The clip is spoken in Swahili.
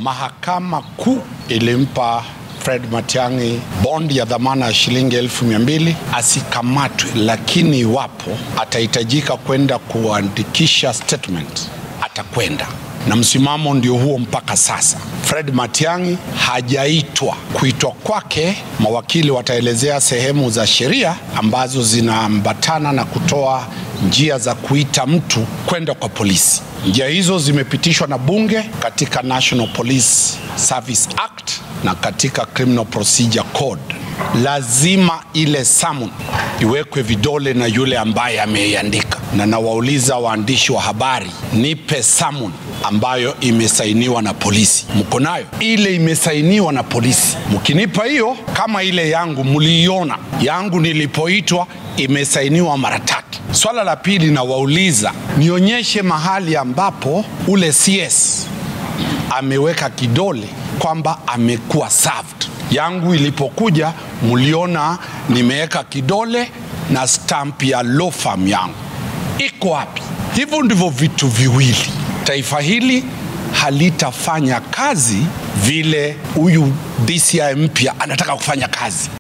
mahakama kuu ilimpa Fred Matiang'i bond ya dhamana ya shilingi elfu mia mbili asikamatwe, lakini iwapo atahitajika kwenda kuandikisha statement atakwenda na msimamo ndio huo mpaka sasa. Fred Matiang'i hajaitwa. Kuitwa kwake, mawakili wataelezea sehemu za sheria ambazo zinaambatana na kutoa njia za kuita mtu kwenda kwa polisi. Njia hizo zimepitishwa na bunge katika National Police Service Act na katika Criminal Procedure Code. Lazima ile summon iwekwe vidole na yule ambaye ameiandika, na nawauliza waandishi wa habari, nipe summon ambayo imesainiwa na polisi. Mko nayo ile imesainiwa na polisi? Mkinipa hiyo, kama ile yangu mliiona, yangu nilipoitwa imesainiwa mara tatu. Swala la pili, nawauliza nionyeshe mahali ambapo ule CS ameweka kidole kwamba amekuwa served. Yangu ilipokuja mliona nimeweka kidole na stamp ya law firm yangu, iko wapi? Hivyo ndivyo vitu viwili. Taifa hili halitafanya kazi vile huyu DCI mpya anataka kufanya kazi.